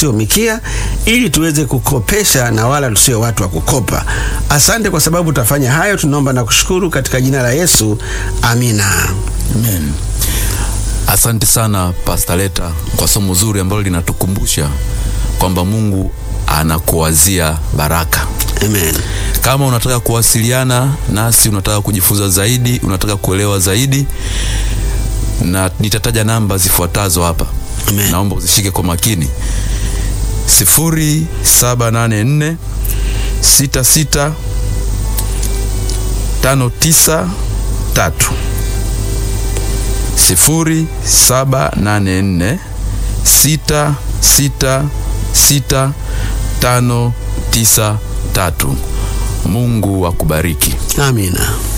sio mikia, ili tuweze kukopesha na wala tusio watu wa kukopa. Asante kwa sababu utafanya hayo, tunaomba na kushukuru katika jina la Yesu, amina. Amen. Asante sana Pastor Leta kwa somo zuri ambalo linatukumbusha kwamba Mungu anakuwazia baraka. Amen. Kama unataka kuwasiliana nasi, unataka kujifunza zaidi, unataka kuelewa zaidi, na nitataja namba zifuatazo hapa. Amen. Naomba uzishike kwa makini: sifuri saba nane nne sita sita tano tisa tatu sifuri saba nane nne sita sita sita tano tisa tatu. Mungu akubariki. Amina.